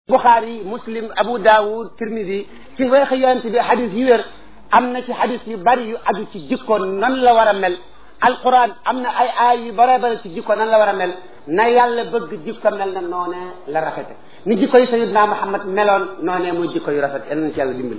Bukhari Muslim Abu Dawud Tirmidi ci wax yonent bi xadis yu wér am na ci xadis yu bari yu aju ci jikko nan la war a mel alquran am na ay aay yu bare bare ci jikko nan la war a mel na yàlla bëgg jikko mel na noone la rafete ni jikko yi sayidna Muhammad meloon noone muy jikko yu rafet yal nañ ci yàlla dimbali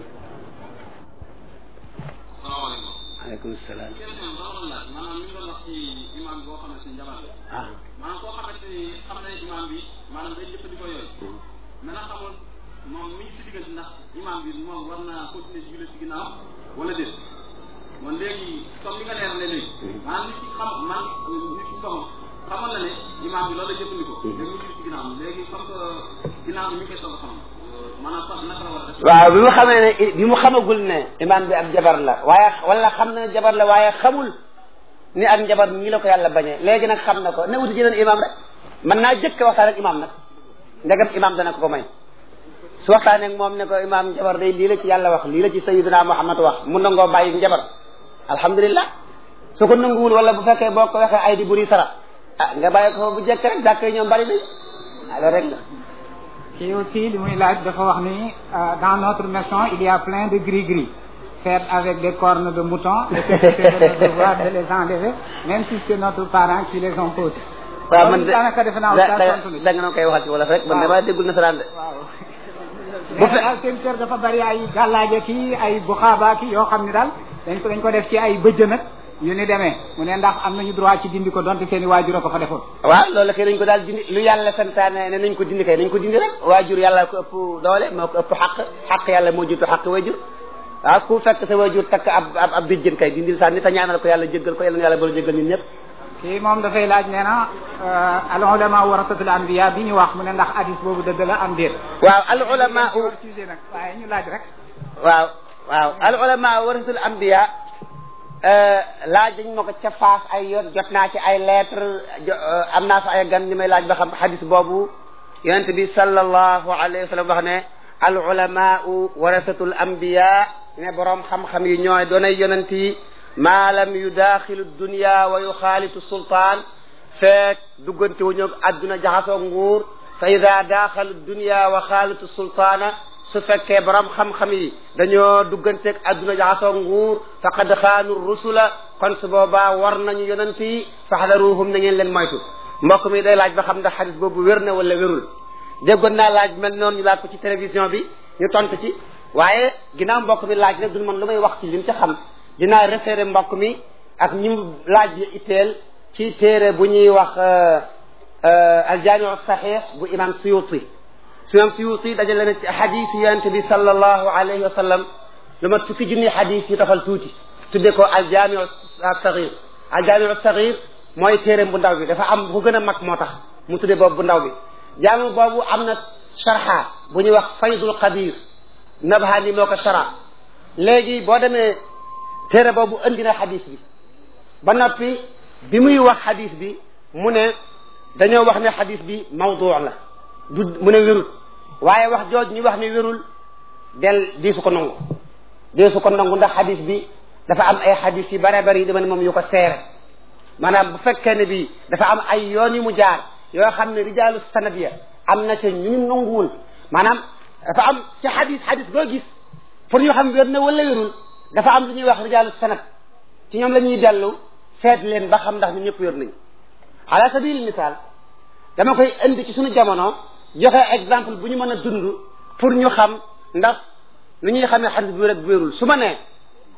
salaamaaleykum. aleykum salaam question bi doon laaj maanaam ñu doon wax ci imam boo xamante ni njabar la. ah maanaam koo xamante ni xam na ne imam bi maanaam day jëfandikoo yooyu. mais nag xamul moom mi ngi si diggante ndax imam bi moom war naa continuer di julli ci ginnaaw wala déet man léegi comme li nga leer ne léegi. maanaam nit ki xam man nit ki comme xamoon na ne imam bi loolu la jëfandikoo. léegi mu julli ci ginnaaw léegi comme que ginnaaw bi mi ngi koy soog a xam maanaam sax naka la war a def. waaw bi mu xamee ne bi mu xamagul ne imaam bi ab jabar la waaye wala xam na ne jabar la waaye xamul ni ak njabar ñii la ko yàlla bañee léegi nag xam na ko ne wuti jeneen imaam rek mën naa jëkk waxtaan ak imaam nag ndegam imaam dana ko ko may su waxtaanee ak moom ne ko imaam njabar day lii la ci yàlla wax lii la ci sayyidina Muhammad wax mu nangoo bàyyi njabar alhamdulilah su ko nanguwul wala bu fekkee boo ko waxee ay di buri sara ah nga bàyyi ko bu jekk rek jàkk yi ñoom bari nañ ah loolu rek la kii aussi li muy laaj dafa wax ni dans notre maison il y a plein de gris-gris faits avec des cornes de mouton et que c'est notre devoir de les enlever même si c'est notre parent qui les impose. waaw man de daanaka defe naa da oustaz tontu da nga noo koy waxal ci wolof rek man damaa déggul nasaraan de waaw. Bu mais fe- daal seen kër dafa bari ay gàllaaje kii ay buxaaba kii yoo xam ni daal dañ ko dañ ko def ci ay bëjjën ak yu ni demee mu ne ndax am nañu droit ci dindi ko donte seen i waajur a ko fa defoon. waaw loolu kay nañ ko daal dindi lu yàlla santaane ne nañ ko dindi kay nañ ko dindi rek waajur yàlla ko ëpp doole moo ko ëpp xaq xaq yàlla moo jiitu xaq waajur waaw ku fekk sa waajur takk ab ab ab bijjën kay dindil sànni te ñaanal ko yàlla jéggal ko yàlla na yàlla bala jéggal ñun ñëpp kii moom dafay laaj nee na al ulama warasatul anbiya bi ñu wax mu ne ndax hadis boobu dëgg la am déet. waaw al ulama hors sujet nag waaye ñu laaj rek. waaw waaw al ulama warasul anbiya laaj dañ ma ko ca faas ay yoon jot naa ci ay lettre jo- am naa fa ay gan ni may laaj ba xam xadis boobu yonent bi sallallahu alayhi wa sallam wax ne al ulamau warasatul anbiya ne boroom xam-xam yi ñooy doonay yonent yi maa lam yudaaxilu dunya wa yuxaalitu sultaan feek duggante wu ñoog adduna jaxasoo nguur fa ida daaxalu dunya wa xaalitu sultaana su fekkee borom xam-xam yi dañoo dugganteeg adduna jaxasoo nguur faqad xaanu rusula kon su boobaa war nañu yonent yi faxdaruhum na ngeen leen moytu mbokk mi day laaj ba xam ndax xadis boobu wér na wala wérul déggoon naa laaj mel noonu ñu laaj ko ci télévision bi ñu tontu ci waaye ginnaaw mbokk mi laaj nag duñ man lu may wax ci lim ci xam dinaa référé mbokk mi ak ñi mu laaj yi itteel ci téere bu ñuy wax aljaamiu saxiix bu imam suyuti imam suyuti dajale na ci xadis yi yonente bi sallallahu alayhi wa sallam lu ma fukki junni xadis yu tafal tuuti tudde ko aljaamiu saxiir aljaamiu saxiir mooy téere bu ndaw bi dafa am bu gën a mag moo tax mu tudde boobu bu ndaw bi jaami boobu am na sharha bu ñuy wax faydul qadir nabhani moo ko shara léegi boo demee téere boobu andi na xadis bi ba noppi bi muy wax xadis bi mu ne dañoo wax ne xadis bi mawdu la du mu ne wérul waaye wax jooj ñu wax ne wérul del di su ko nangu di su ko nangu ndax xadis bi dafa am ay xadis yu bare bari yi dama ne moom yu ko seere maanaam bu fekkee ne bi dafa am ay yoon yu mu jaar yoo xam ne rijaalu sanad ya am na ca ñu ñu nanguwul maanaam dafa am ci xadis xadis boo gis pour ñu xam wér na wala wérul dafa am lu ñuy wax rijaalu sanad ci ñoom la ñuy dellu seet leen ba xam ndax ñu ñëpp wér nañu ala sabil misaal dama koy indi ci suñu jamono joxe exemple bu ñu mën a dund pour ñu xam ndax lu ñuy xamee xadis bu rek wérul su ma nee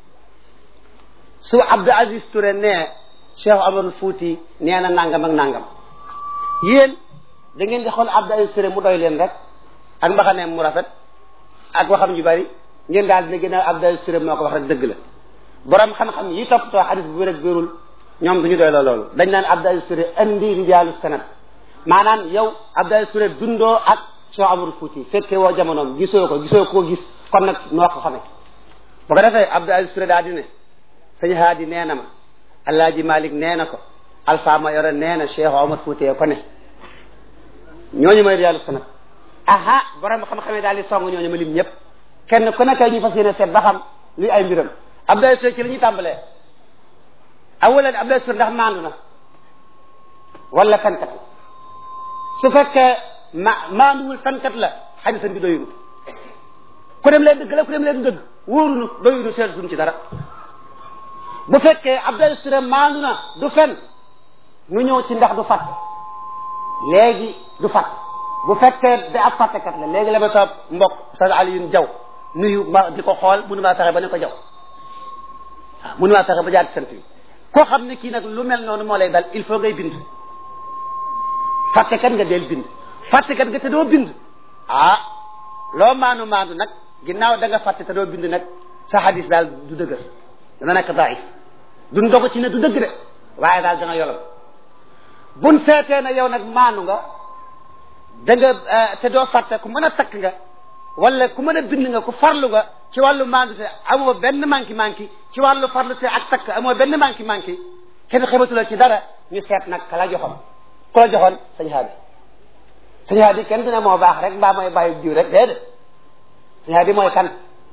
su Abdou Aziz Touré nee Cheikh Amadou Fouti nee na nangam ak nangam yéen da ngeen di xool Abdou Aziz Touré mu doy leen rek ak mbaxaneem mu rafet ak waxam ju bari ngeen daal dina gën a Abdou Aziz Touré moo ko wax rek dëgg la borom xam-xam yi toppatoo xadis bu rek wérul ñoom duñu doy la loolu dañ naan Abdou Aziz Touré indi rijaalu sanad maanaam yow Abdou Aziz Touré dundoo ak Cheikh Amadou Fouti fekkee woo jamonoom gisoo ko gisoo koo gis kon nag noo ko xamee bu ko defee Abdou Aziz Touré daal di ne sëñ Haadi nee na ma Alaaji Malik nee na ko Alpha Mayoro nee na Cheikh Omar Fouti ko ne ñooñu mooy rijaalu sanad aha borom xam-xamee daal di song ñooñu ma lim ñëpp kenn ku nekk ñu fas yéene seet ba xam luy ay mbiram Abdou Aziz Touré ci la ñuy tàmbalee awalan Abdou Aziz Touré ndax maandu na wala fenkat su fekkee ma maanduwul fenkat la xadisam bi doyunu ku dem leen dëgg la ku dem leen dëgg wóorunu doyunu seet suñu ci dara bu fekkee Abdel Sire maandu na du fen nu ñëw ci ndax du fàtt léegi du fàtt bu fekkee da ab fàttekat la léegi la ba sa mbokk sa Alioune Diaw nuyu ma di ko xool mënu maa fexe ba ne ko Diaw waaw mënu maa fexe ba jaar ci sant yi koo xam ne kii nag lu mel noonu moo lay dal il faut ngay bind fàttekat nga del bind fàttekat nga te doo bind ah loo maanu maanu nag ginnaaw da nga fàtte te doo bind nag sa hadis daal du dëgër dana nekk daif duñ dogu ci ne du dëgg de waaye daal dana yolom buñ seetee ne yow nag maanu nga da nga te doo fàtte ku mën a takk nga wala ku mën a bind nga ku farlu nga ci wàllu maandu te amoo benn manki manki ci wàllu farlu te ak takk amoo benn manki manki kenn xebatula ci dara ñu seet nag ka la joxoon ku la joxoon sañ haadi sañ haadi kenn dina moo baax rek mbaa mooy bàyyi jiw rek déedéet sañ haadi mooy kan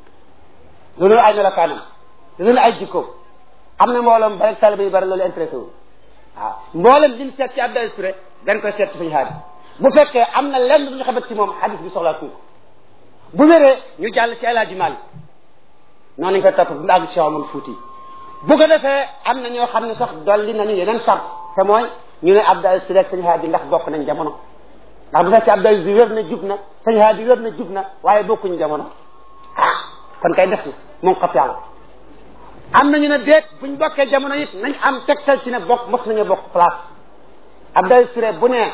loolu ay melokaanam loolu ay jikkoom am na mbooloom ba rek talibé yi bari loolu intéressé wu waaw mboolem liñ seet ci Abdou Touré dañ koy seet ci sañ haadi bu fekkee am na lenn lu ñu xabat ci moom xadis bi soxlaa tuuti bu wéree ñu jàll ci El Hadj Malick noonu lañ koy topp bu mu àgg si Omar Fouti bu ko defee am na ñoo xam ne sax dolli nañu yeneen sart te mooy ñu ne Abdou Aziz rek sëñ Haadi ndax bokk nañ jamono ndax bu fekkee Abdou Aziz wér na jub na sëñ Haadi wér na jub na waaye bokkuñu jamono ah kon kay def na moom xat yàlla am nañu ne déet buñ bokkee jamono it nañ am tegtal ci ne bokk mos nañu bokk place Abdou Aziz bu ne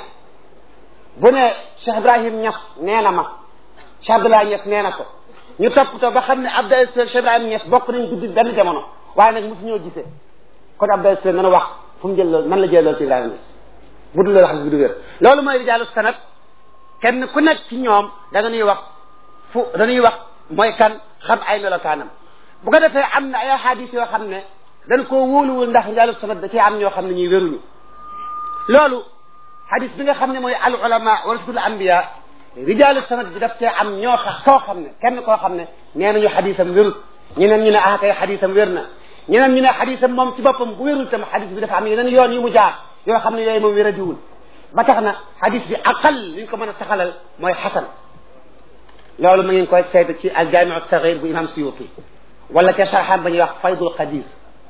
bu ne Cheikh Ibrahim Niass nee na ma Cheikh Abdoulaye Niass nee na ko ñu toppatoo ba xam ne Abdou Aziz Cheikh Ibrahim Niass bokk nañ guddi benn jamono waaye nag mosu ñoo gisee kon Abdou Aziz nana wax fu mu jël loolu man la jël loolu ci Ibrahima Niass bu dul loolu xam bi du wér loolu mooy rijaalu sanad kenn ku nekk ci ñoom da nga ñuy wax fu dañuy wax mooy kan xam ay melokaanam bu ko defee am na ay hadis yoo xam ne dañ koo wóoluwul ndax rijaalu sanad da cee am ñoo xam ne ñuy wéruñu loolu hadis bi nga xam ne mooy al ulama warasatul anbiya rijaalu sanad bi daf cee am ñoo xam koo xam ne kenn koo xam ne nee nañu xadisam wérut ñeneen ñu ne ah kay xadisam wér na ñeneen ñu ne xadisam moom ci boppam bu wérul tam xadis bi dafa am yeneen yoon yu mu jaar yoo xam ne yooyu moom wéradiwul ba tax na xadis bi aqal li ñu ko mën a saxalal mooy xasan loolu ma ngeen koy seet ci al jaamiu saxir bu imam suyuti wala ca sarxam ba ñuy wax faydul qadir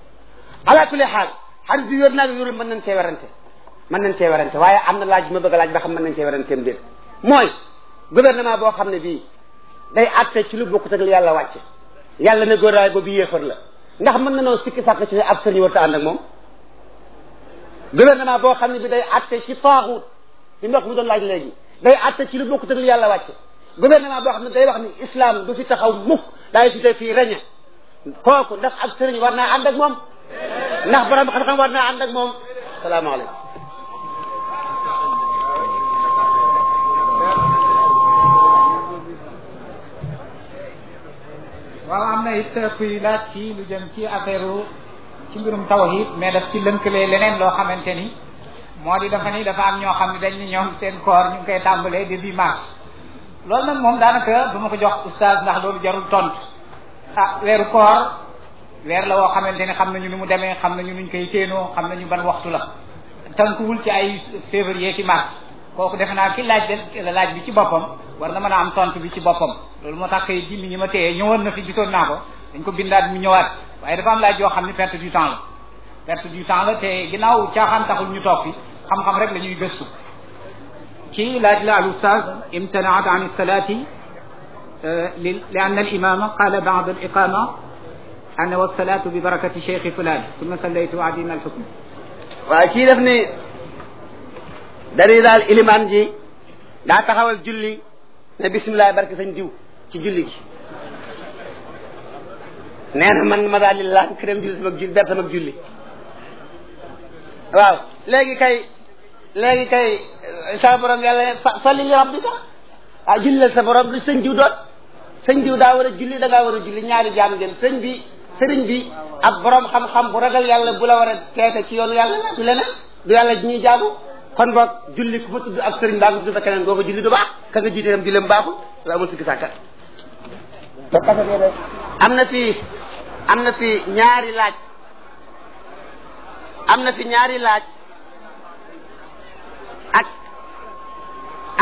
ala kulli xaal xadis bi wér naa wérul mën nañ cee werante mën nañ cee werante waaye am na laaj bi ma bëgg a laaj ba xam mën nañ cee weranteem déet mooy gouvernement boo xam ne bii day àtte ci lu bokkut ak li yàlla wàcce yàlla ne góoraay boobu yéefar la ndax mën na noo sikki sàkk ci ne ab sëriñ warta ànd ak moom gouvernement boo xam ne bi day àtte ci taaxut li mbokk mi doon laaj léegi day àtte ci lu bokkut ak li yàlla wàcce gouvernement boo xam ne day wax ni islam du fi taxaw mukk daay si te fii reñe kooku ndax ab sëriñ war naa ànd ak moom ndax borom xam-xam war naa ànd ak moom salaamaaleykum waaw am na it kuy laaj ci lu jëm ci affaire ci mbirum tawhid mais daf ci lënkale leneen loo xamante ni moo di dafa ni dafa am ñoo xam ne dañ ni ñoom seen koor ñu ngi koy tàmbalee début mars loolu nag moom daanaka du ma ko jox oustaz ndax loolu jarul tontu ah weeru koor weer la woo xamante ni xam nañu ni mu demee xam nañu nuñ koy téenoo xam nañu ban waxtu la tënkuwul ci ay février ki mars kooku defe naa ki laaj de laaj bi ci boppam war na mën a am tontu bi ci boppam loolu moo tax kay ji mi ñi ma téye ñëwoon na fi gisoon naa ko dañ ko bindaat mu ñëwaat waaye dafa am laaj yoo xam ne perte du temps la perte du temps la te ginnaaw caaxaan taxul ñu toog fi xam-xam rek la ñuy gëstu ci laaj la al ustaz imtanaat an salati li anna al imama qala ba'da al iqama ana wa salatu bi barakati cheikh fulan summa sallaytu adina al hukm waaw kii def ni dari daal ilimaan ji daa taxawal julli ne bisimilah barke sañ diw ci julli gi nee na man ma daal di laan dem julli sama julli ber sama julli waaw léegi kay léegi kay sa borom yàlla salli li rabbika ah julli sa borom lu sëñ diw doon sëñ diw daa war a julli da ngaa war a julli ñaari jaam ngeen sëñ bi sëriñ bi ab borom xam-xam bu ragal yàlla bu la war a teete ci yoonu yàlla la du leneen du yàlla ji ñuy jaamu kon boog julli ku fa tudd ak sëriñ baa nga tudd fa keneen boo ko julli du baax ka nga jiite tam julleem baaxul la amul sikki sàkka am na fi am na fi ñaari laaj am na fi ñaari laaj ak ak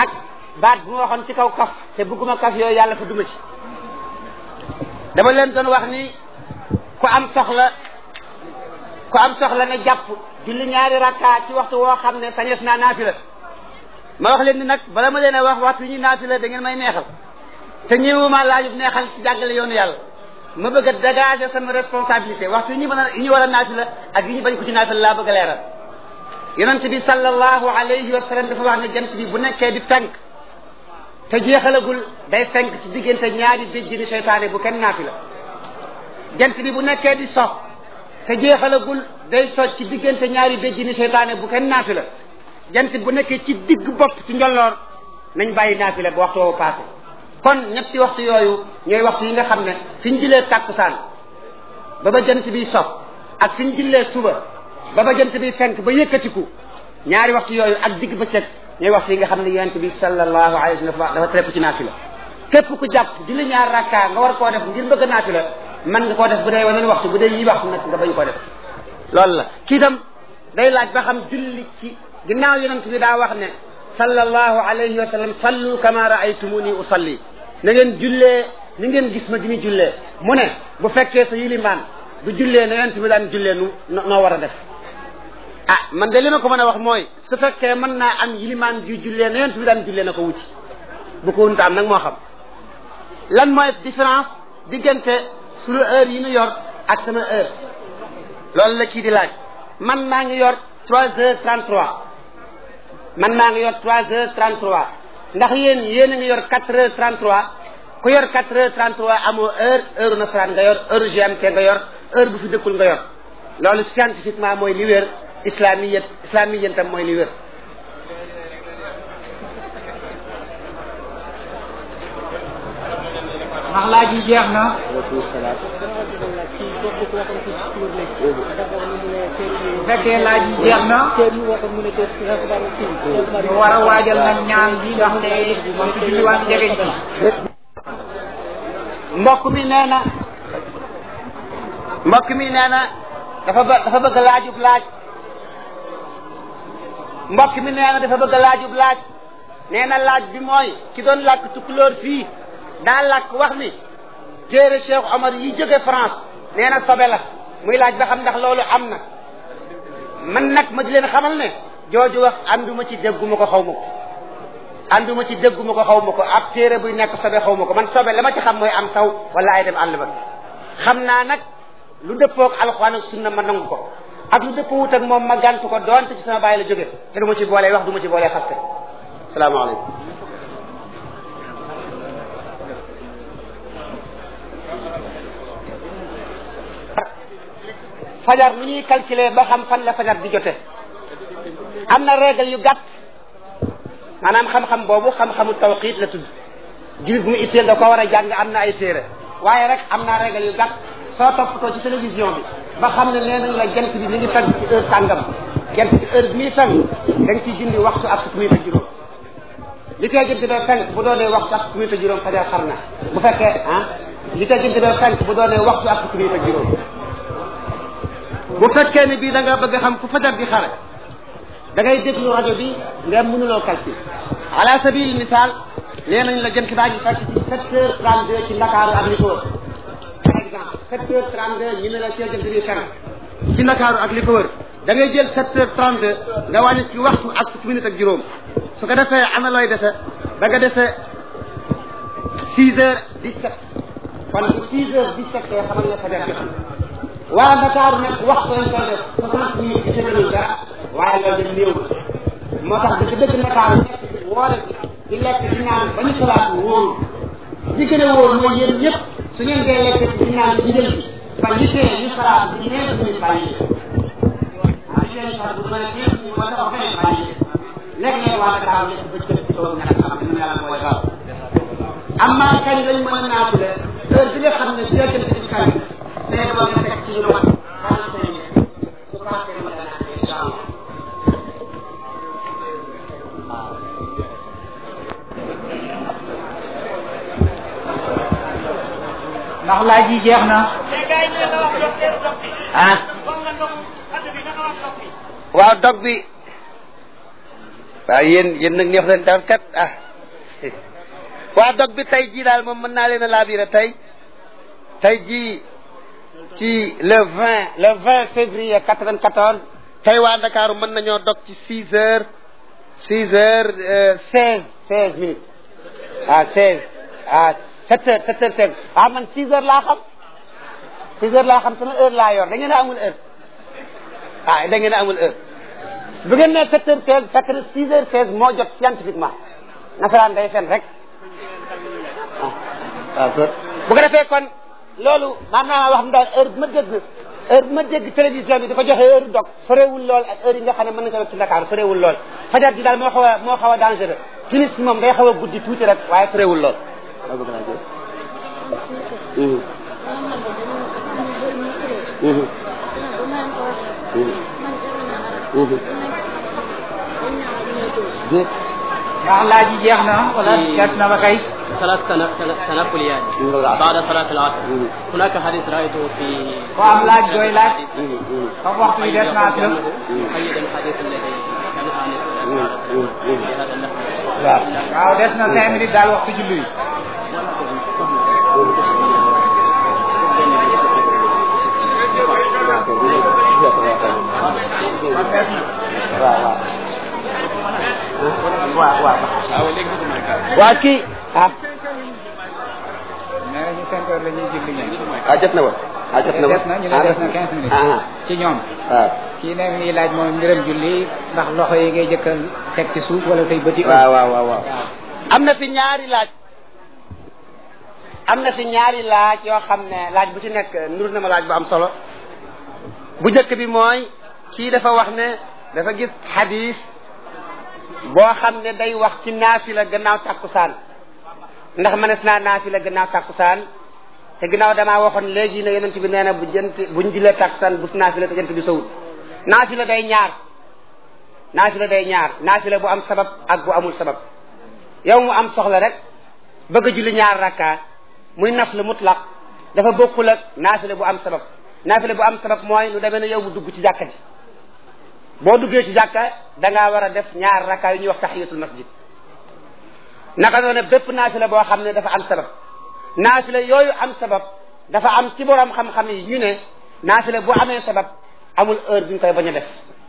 baat bu ma waxoon ci kaw kaf te bëgguma kaf yooyu yàlla fa duma ci dama leen doon wax ni ku am soxla ku am soxla nga jàpp julli ñaari rakka ci waxtu woo xam ne sañees naa naafila ma wax leen ni nag bala ma leen a wax waxtu yi ñuy naafila da ngeen may neexal te ñëwuma laajub neexal ci jàngale yoonu yàlla ma bëgg a dégager sama responsabilité waxtu yi ñu mën a yi ñu war a naafila ak yi ñu bañ ko ci naafila laa bëgg a leeral yonent bi sallallahu alayhi wa sallam dafa wax ne jant bi bu nekkee di fenk te jeexalagul day fenk ci diggante ñaari béjjini seytaane bu kenn naafila jant bi bu nekkee di sox te jeexalagul day soj ci diggante ñaari béjjini seytaane bu kenn naafila jant bu nekkee ci digg bopp ci njolloor nañ bàyyi naafila bu waxtu woowu passé kon ñetti waxtu yooyu ñooy waxtu yi nga xam ne fi ñu jullee tàkkusaan ba ba jant bi sox ak fi ñu jullee suba ba ba jant bi fenk ba yëkkatiku ñaari waxtu yooyu ak digg bëccëg ñooy waxtu yi nga xam ne yonent bi sallallahu alayhi wa sallam dafa tere ku ci naafila képp ku jàpp julli ñaar rakka nga war koo def ngir bëgg a naafila mën nga koo def bu dee weneen waxtu bu dee yi waxtu nag nga bañ koo def loolu la kii tam day laaj ba xam julli ci ginnaaw yonent bi daa wax ne sallallahu alayhi wa sallam sallu kama raaytumuni usalli na ngeen jullee ni ngeen gis ma di ñu jullee mu ne bu fekkee sa yilimaan bu jullee na yonent bi daan jullee nu noo war a def ah man de li ma ko mën a wax mooy su fekkee mën naa am yilimaan ju jullee na yonent bi daan jullee na ko wuti bu ko wunta am nag moo xam lan mooy différence diggante suñu heure yi ñu yor ak sama heure loolu la kii di laaj man maa ngi yor trois heures trente trois man maa ngi yor trois heures trente trois ndax yéen yéen a ngi yor quatre heures trente trois ku yor quatre heures trente trois amoo heure heure nasaraan nga yor heure GMT nga yor heure bu fi dëkkul nga yor loolu scientifiquement mooy li wér islamiyet islamiyet tam mooy li wér ndax laaj yi jeex na bu fekkee laaj yi jeex na ñu war a waajal nag ñaan bi ndax ne moom ci julliwaat jegeñ ci mbokk mi nee na mbokk mi nee na dafa ba dafa bëgg laajub laaj mbokk mi nee na dafa bëgg laajub laaj nee na laaj bi mooy ki doon làkk tukulóor fii daa làkk wax ni téere Cheikh Omar yi jóge France nee na sobe la muy laaj ba xam ndax loolu am na man nag ma di leen xamal ne jooju wax ànduma ci dégguma ko xaw ma ko ànduma ci dégguma ko xaw ma ko ab téere buy nekk sobe xaw ma ko man sobe la ma ci xam mooy am saw wala ay dem àll ba xam naa nag lu dëppoog alxuraan ak sunna ma nangu ko ak lu dëppoo wut ak moom ma gàntu ko doonte ci sama bàyyi la jóge te du ma ci boolee wax du ma ci boolee xaste salaamaaleykum fajar nu ñuy calculer ba xam fan la fajar di jote am na règle yu gàtt maanaam xam-xam boobu xam-xamu tawqiit la tudd jullit mu itteel da ko war a jàng am na ay téere waaye rek am naa règle yu gàtt soo toppatoo ci télévision bi ba xam ne nee nañ la jant bi mi ngi fenk ci heure sàngam jant bi heure bi muy fenk da nga ciy dindi waxtu ak fukki minute ak juróom li tey jant doo fenk bu doonee waxtu ak fukki minute ak juróom fajar xar na bu fekkee ah li tey jant doo fenk bu doonee waxtu ak fukki minute ak juróom bu fekkee ne bii da nga bëgg a xam fu fajar di xare da ngay déglu rajo bi nga mënuloo calcul ala sabil misaal nee nañ la jant baa ngi fekk ci sept heures trente deux ci Ndakaaru ak li ko wër par exemple sept heures trente deux ñu ne la see jant bi fenk ci Ndakaaru ak li ko wër da ngay jël sept heures trente deux nga wàññi ci waxtu ak fukki minute ak juróom su ko defee ana looy dese da nga dese six heures dix sept kon bu six heures dix sept heures xamal ne fajar jot waa Ndakaaru nag waxtu lañ koy def soixante minutes di tëgalul dara waaye loolu de néew moo tax dëgg dëgg Ndakaaru nekk ci woore di lekk di naan ba ñu solaat wóoru li gën a wóor mooy yéen ñëpp su ngeen dee lekk di naan ci njël bi ba ñu tee ñu solaat di ñeent ñu bàyyi waaw li leen sax bu mën a ñeent ñu moo tax benn bàyyi lekk leen waa Ndakaaru lekk ba cëb ci toolu ñàkk xam ne yàlla mooy gaaw amaa kañ lañ mën a naatule heure bi nga xam ne dina jëm ci kañ day doon nga teg ci lu mat quarante cinq minutes su passé mën a naan incha allah ndax laaj yi jeex na ah waaw dog bi waaw yéen yéen nag neex leen daal kat ah waa dog bi tey jii daal moom mën naa leen a laabire tey tey jii ci le vingt le vingt février quatre-vingt-quatorze tey waa Ndakaaru mën nañoo dog ci six heures six heures seize seize minutes ah seize ah sept heures sept heures seize ah man six heures laa xam six heures laa xam sama heure laa yor da ngeen a amul heure ah da ngeen a amul heure bu ngeen ne sept heures seize fekk na six heures seize moo jot scientifiquement nasaraan day fen rek waaw bu ko defee kon loolu maanaam wax mu daal heure bi ma dégg heure bi ma dégg télévision bi dafa joxe heure dog sorewul lool ak heure yi nga xam ne mën na ko ci Dakar sorewul lool fajar gi daal moo xaw a moo xaw a dangereux timis moom day xaw a guddi tuuti rek waaye sorewul lool ndax laaj yi jeex na wala gas na ba kay ثلاث تن- تن- تنقليات بعد صلاة العصر هناك حديث رأيته في ko am laaj jooy laaj comme waxtu bi des na ak lëf مقيد الحديث الذي كان آنفا في هذا النحو waaw des na cinq minutes daal waxtu julli yi waa kii ah nee nañu cinq heures la ñuy julli ñoom ah jot na woon ah jot na woon des na ñu ne des na quinze minutes ah ci ñoom waaw kii ne mi ngi laaj moom mbiram julli ndax loxo yi ngay jëkkal teg ci suuf wala say bëti waaw waaw waaw waaw am na fi ñaari laaj am na fi ñaari laaj yoo xam ne laaj bu ci nekk nur na ma laaj bu am solo bu njëkk bi mooy kii dafa wax ne dafa gis xadis boo xam ne day wax ci naafila gannaaw tàkkusaan ndax mënees naa naafila gannaaw tàkkusaan te gannaaw damaa waxoon léegi ne yonent bi nee na bu jënt buñ julee tàkkusaan bu naafila te jënt bi sowut naafila day ñaar naafila day ñaar naafila bu am sabab ak bu amul sabab yow mu am soxla rek bëgg a julli ñaar rakka muy nafl mutlaq dafa bokkul ak naafila bu am sabab naafila bu am sabab mooy lu demee ne yow mu dugg ci jàkka ji boo duggee ci jàkka da ngaa war a def ñaar rakka yu ñuy wax tahiyatul masjid naka noonu bépp naafila boo xam ne dafa am sabab naafila yooyu am sabab dafa am ci borom xam-xam yi ñu ne naafila bu amee sabab amul heure bi ñu koy bañ a def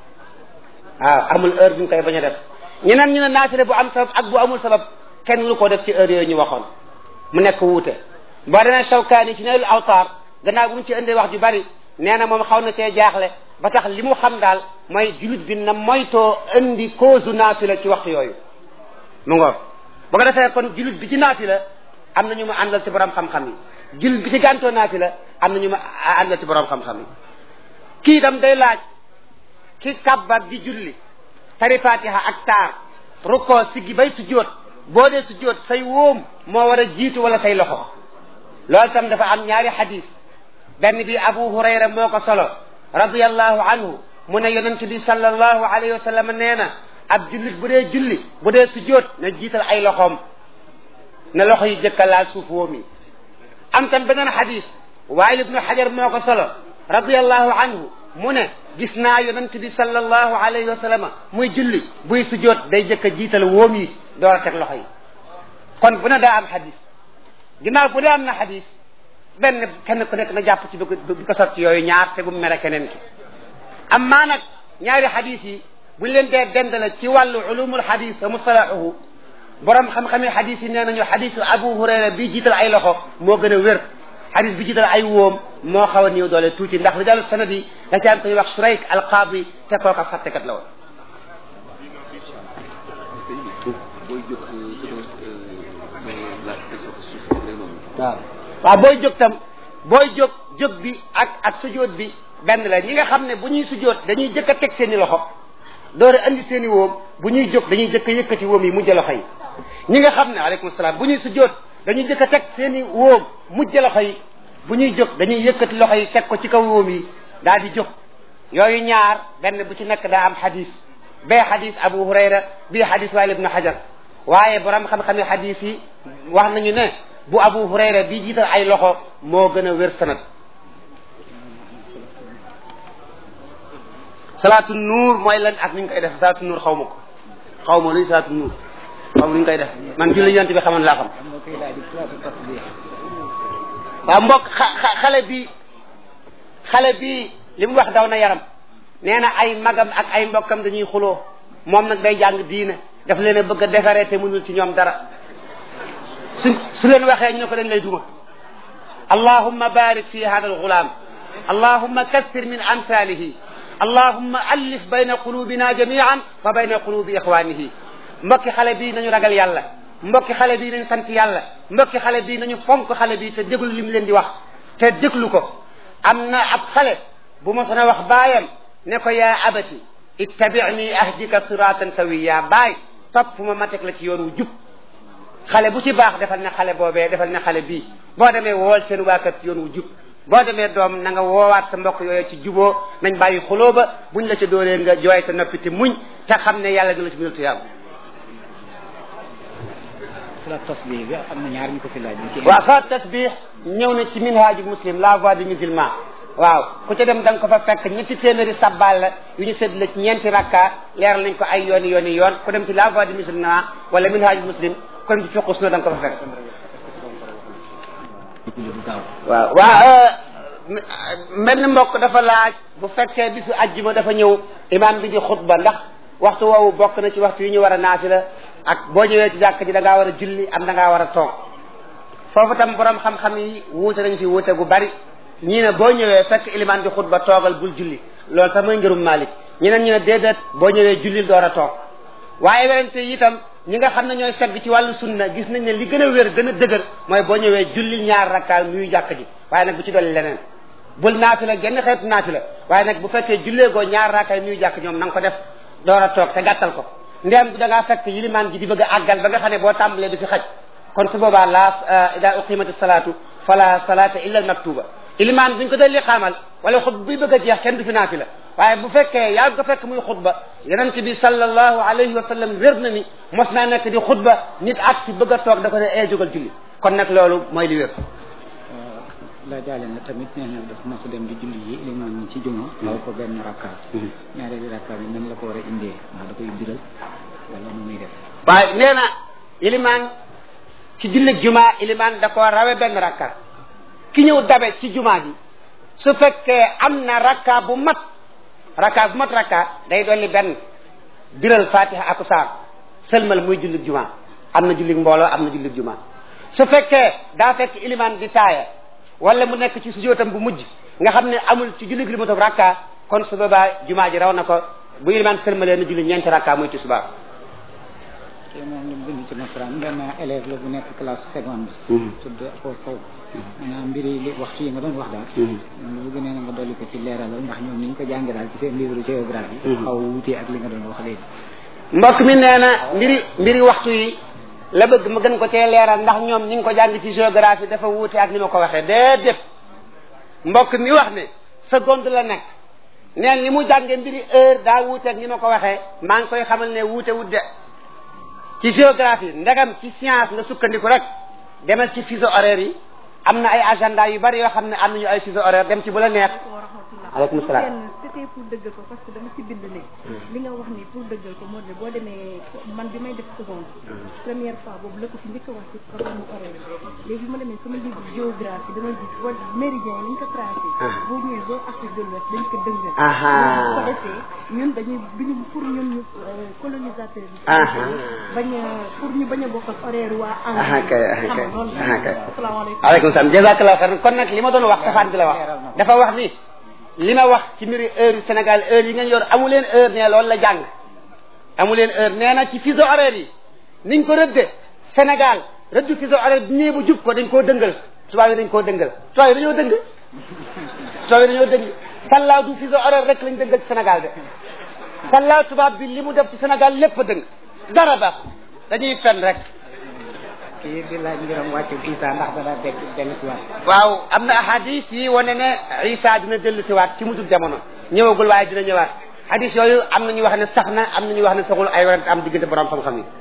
waaw amul heure bi ñu koy bañ a def ñeneen ñu ne naafila bu am sabab ak bu amul sabab kenn lu ko def ci heure yooyu ñu waxoon mu nekk wuute boo demee Shawkaani ci Naylul Awtaar gannaaw bu mu ci indee wax ju bari nee na moom xaw na cee jaaxle ba tax li mu xam daal mooy julit bi na moytoo indi cause naafila ci waxtu yooyu mu ngoog bu ko defee kon julit bi ci naafila am na ñu ma àndal ci borom xam-xam yi julit bi ci gàntoo naafila am na ñu ma àndal ci borom xam-xam yi kii itam day laaj ki kabbar di julli tari fatiha ak taar rukkoo siggi bay sujjóot boo dee sujjóot say wóom moo war a jiitu wala say loxo loolu tam dafa am ñaari xadis benn bi abu hurayra moo ko solo radiyallahu anhu mu ne yonent bi sallallahu alayhi wa sallam nee na ab jullit bu dee julli bu dee sujjóot na jiital ay loxoom na loxo yi jëkka laal suuf wóom yi am tam beneen xadis waayil ibnu xajar moo ko solo radiyallahu anhu mu ne gis naa yonent bi sallallahu alayhi wa sallam muy julli buy sujjóot day jëkk a jiital wóom yi door a teg loxo yi kon bu ne daa am xadis ginnaaw bu dee am na xadis benn kenn ku nekk na jàpp ci bi ko bi ko sotti yooyu ñaar te bu mu mere keneen ki am maa nag ñaari xadis yi buñ leen dee dendale ci wàllu ulumul xadis wa mustalahuhu borom xam-xami xadis yi nee nañu xadisu abu hurayra bi jiital ay loxo moo gën a wér xadis bi jiital ay wóom moo xaw a néew doole tuuti ndax li dalu sanad yi da ci am koy wax surayk alqaadi te kooka fàttekat la woon waaw waaw booy jóg tam booy jóg jóg bi ak ak sujóot bi benn la ñi nga xam ne bu ñuy sujóot dañuy jëkk a teg seen i loxo door a andi seen i wóom bu ñuy jóg dañuy jëkk a yëkkati wóom yi mujj loxo yi ñi nga xam ne aleykum salaam bu ñuy sujóot dañuy jëkk a teg seen i wóom mujj loxo yi bu ñuy jóg dañuy yëkkati loxo yi teg ko ci kaw wóom yi daal di jóg yooyu ñaar benn bu ci nekk daa am xadis bee xadis abu hurayra bii xadis waayil ibnu xajar waaye borom xam-xami xadis yi wax nañu ne bu abu hurayra bii jiital ay loxo moo gën a wér sanad salaatu nuur mooy lan ak ni ñu koy def salaatu nuur xaw ma ko xaw ma luy salaatu nuur xam luñ koy def man julli yonent bi xamoon laa xam am na kuy laaj salaatu tasbih waaw mbokk xa- xa- xale bi xale bi li mu wax daw na yaram nee na ay magam ak ay mbokkam dañuy xuloo moom nag day jàng diine daf leen a bëgg a defaree te mënul ci ñoom dara su su leen waxee ñu ne ko dañ lay duma allahumma barik fi hada alghulam allahumma kassir min amsalihi allahumma allif bayna qulubina jamian wa bayna qulubi ixwanihi mbokki xale bi nañu ragal yàlla mbokki xale bi nañu sant yàlla mbokki xale bi nañu fonk xale bi te déglu li mu leen di wax te déglu ko am na ab xale bu ma sona wax baayam ne ko yaa abati ittabi'ni ahdika siratan sawiya baay topp ma ma teg la ci yoon wu jub xale bu ci baax defal ne xale boobee defal ne xale bii boo demee wool seen waakat yoon wu jub boo demee doom na nga woowaat sa mbokk yooyu ci juboo nañ bàyyi xuloo ba buñ la ca dóoree nga jooy te noppi te muñ te xam ne yàlla dina la ci bindal tuyaaba salaatu tasbih bi am na ñaar ñu ko fi laaj ci waaw sa tasbih ñëw na ci minhaaju muslim la voix du musulman waaw ku ca dem da nga ko fa fekk ñetti téeméeri sabbal la yu ñu séddale ci ñeenti rakka leeral nañ ko ay yooni yooni yoon ku dem ci la voix du musulman wala minhaaju muslim ku dem ci fiqus na da nga ko fa fekk waaw waaw benn mbokk dafa laaj bu fekkee bisu ajjuma dafa ñëw imam bi di xutba ndax waxtu woowu bokk na ci waxtu yi ñu war a naafila ak boo ñëwee ci jàkk ji da ngaa war a julli am da ngaa war a toog foofu tam borom xam-xam yi wuute nañ fi wuute gu bari ñii ne boo ñëwee fekk ilimaan di xutba toogal bul julli loolu sax mooy ngërum Malik ñeneen ñu ne déedéet boo ñëwee jullil door a toog waaye werante yi itam ñi nga xam ne ñooy segg ci wàllu sunna gis nañ ne li gën a wér gën a dëgër mooy boo ñëwee jullil ñaar rakkaa nuyu jàkk ji waaye nag bu ci dolli leneen bul naafila genn xeetu naafila waaye nag bu fekkee jullee goo ñaar rakkaay nuyu jàkk ñoom na nga ko def door a toog te gàttal ko ndéem da ngaa fekk yilimaan ji di bëgg a àggal ba nga xam ne boo tàmbalee du fi xaj kon su boobaa la ida uqimati salaatu fala salaata illa al maktuba ilimaan buñ ko dee li xaamal wala xutba buy bëgg a jeex kenn du fi naafila waaye bu fekkee yaa ko fekk muy xutba yonent bi sallallahu alayhi wa sallam wér na ni mos naa nekk di xutba nit ak si bëgg a toog da ko ne ee jógal julli kon nag loolu mooy li wér la jaale na tamit nee na dafa mas a dem di julli yi limaan ñi ci juma aw ko benn rakkaat ñaareelu rakkaat bi nan la ko war a indee ndax da koy biral wala nu muy def waaye nee na ilimaan ci jullig juma ilimaan da ko rawe benn rakka ki ñëw dabe ci juma ji su fekkee am na rakka bu mat rakka bu mat rakka day dolli benn biral fatiha ak saar sëlmal muy jullig juma am na jullig mbooloo am na jullig juma su fekkee daa fekk ilimaan di taaya wala mu nekk ci sujootam bu mujj nga xam ne amul ci jullig li mu toog rakka kon su boobaa juma ji raw na ko bu ilimaan sëlmalee na julli ñeenti rakka muy tisbaar te moom la bind ci nasaraan benn élève la bu nekk classe seconde tudd ko kaw maanaam mbiri li waxtu yi nga doon wax daal lu bëgg nee na nga dolli ko ci leeralal ndax ñoom ni ñu ko jànge daal ci seen livre géographie xaw wutee ak li nga doon wax léegi mbokk mi nee na mbiri mbiri waxtu yi la bëgg ma gën ko cee leeral ndax ñoom ni nga ko jàng ci géographie dafa wuute ak ni ma ko waxee déedéet mbokk mi wax ne seconde la nekk neen ni mu jànge mbiri heure daa wuute ak ni ma ko waxee maa ngi koy xamal ne wuute wut de ci géographie ndegam ci science nga sukkandiku rek demal ci fuseau horaire yi am na ay agenda yu bari yoo xam ne am nañu ay fuseau horaire dem ci bu la neex aleykum salaam kenn c'était pour dëggal ko parce que dama ci bind ne li nga wax ni pour dëggal ko moo de boo demee man bi may def seconde première fois boobu la ko fi njëkk a wax ci programme horaire léegi bi ma demee sama livre géographie dama gis wa méridien yi ni ñu ko tracé boo ñëwee ba Afrique de l'Ouest dañ ko dëngal Aha. bu ko defee ñun dañuy biñu pour ñun ñu colonisateur bi Aha. bañ a pour ñu bañ a bokk ak horaire waa aha kay aha xam kay nga loolu aha kay asalaamaaleykum aleykum salaam jazakallahu xayran kon nag li ma doon wax safaan bi la wax dafa wax ni li ma wax ci mbiri heure yu Sénégal heure yi ngeen yor amu leen heure ne loolu la jàng amu leen heure nee na ci fuseau horaire yi niñ ko rëdde Sénégal rëddu fuseau horaire bi ñëwee bu jub ko dañ koo dëngal tubaab yi dañ koo dëngal tubaab yi dañoo dëng tubaab yi dañoo dëng sallaaw du fuseau horaire rek lañ dëngal ci Sénégal de sallaaw tubaab bi li mu def ci Sénégal lépp a dëng dara baax dañuy fen rek kii di laaj mbiram wàccu Isa ndax dana dégg dellu si waat waaw am na hadis yi wane ne Isa dina dellu si waat ci mujjug jamono ñëwagul waaye dina ñëwaat hadis yooyu am na ñu wax ne sax na am na ñu wax ne saxul ay warante am diggante borom xam-xam yi.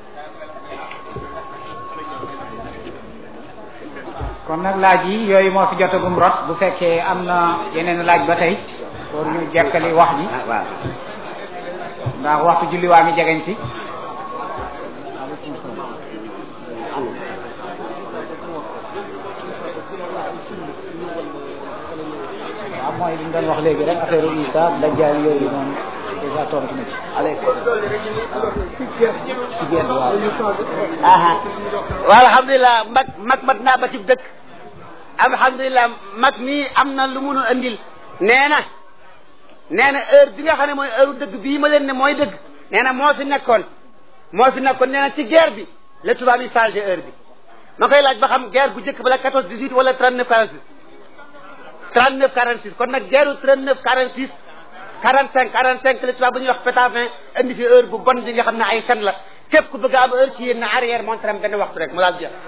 kon nag laaj yi yooyu moo fi jotagum rot bu fekkee am na yeneen laaj ba tey pour ñu jekkali wax ji ah waaw. ndax waxtu julli waa mi jegeñ si waaw mooy li ñu doon wax léegi rek affaire Isa dajjaal yooyu noonu déjà tontu na ci. aleykum ci génn waaw. aha waaw alhamdulilah mag mag mat naa ba ci dëkk alhamdulilah mag nii am na lu munu andil nee na nee na heure bi nga xam ne mooy heure dëgg bii ma leen ne mooy dëgg nee na moo fi nekkoon moo fi nekkoon nee na ci guerre bi la tubaab yi changé heure bi ma koy laaj ba xam guerre bu njëkk ba la 14 18 wala 39 46 39 46 kon nag guerre 39 46 45 45 la tubaab bu ñuy wax pétavin indi fi heure bu bon bi nga xam ne ay fen la képp ku bëgg a am heure ci yéen na arrière montre am benn waxtu rek mu daal jeex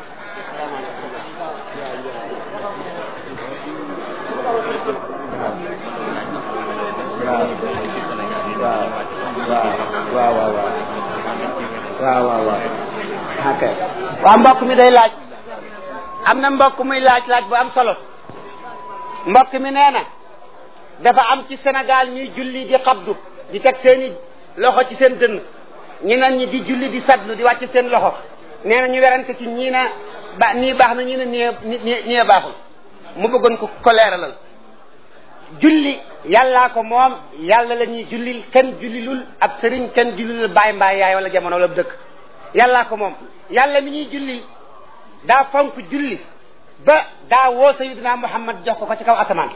waaw waaw waaw waaw waaw waaw waaw ok waaw mbokk mi day laaj am na mbokk muy laaj laaj bu am solo mbokk mi nee na dafa am ci Sénégal ñuy julli di xabdu di teg seeni loxo ci seen dënn ñeneen ñi di julli di sadlu di wàcc seen loxo nee na ñu werante ci ñii na ba nii baax na ñii na nii nii nii baaxul mu bëggoon ko ko leeralal julli yàllaa ko moom yàlla la ñuy jullil kenn jullilul ab sëriñ kenn jullilul baay mbaay yaay wala jamono wala dëkk yàllaa ko moom yàlla mi ñuy jullil daa fonk julli ba daa woo sayidina muhammad jox ko ko ci kaw asamaan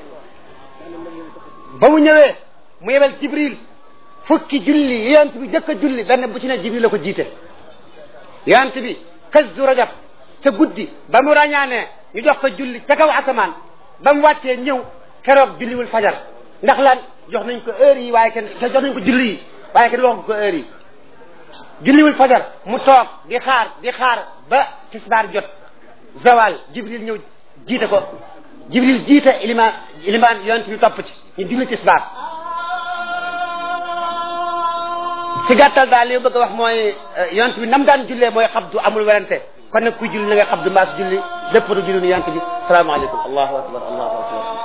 ba mu ñëwee mu yebal jibril fukki julli yonent bi jëkk a julli benn bu ci ne jibril la ko jiite yonent bi kazu rajab ca guddi ba mu ràññaanee ñu jox ko julli ca kaw asamaan ba mu wàccee ñëw keroog julliwul fajar ndax lan jox nañ ko heure yi waaye kenn jox nañ ko julli yi waaye kenn waxu ko heure yi julliwul fajar mu toog di xaar di xaar ba tisbaar jot zawal jibril ñëw jiite ko jibril jiite ilimaan ilimaan yonent bi topp ci ñu julli tisbaar ci gàttal daal li ma bëgg a wax mooy yonent bi nam daan jullee mooy xabdu amul werante kon nag kuy julli na nga xabdu mbaas julli lépp du julli nu yonent bi salaamaaleykum allahu akbar allahu akbar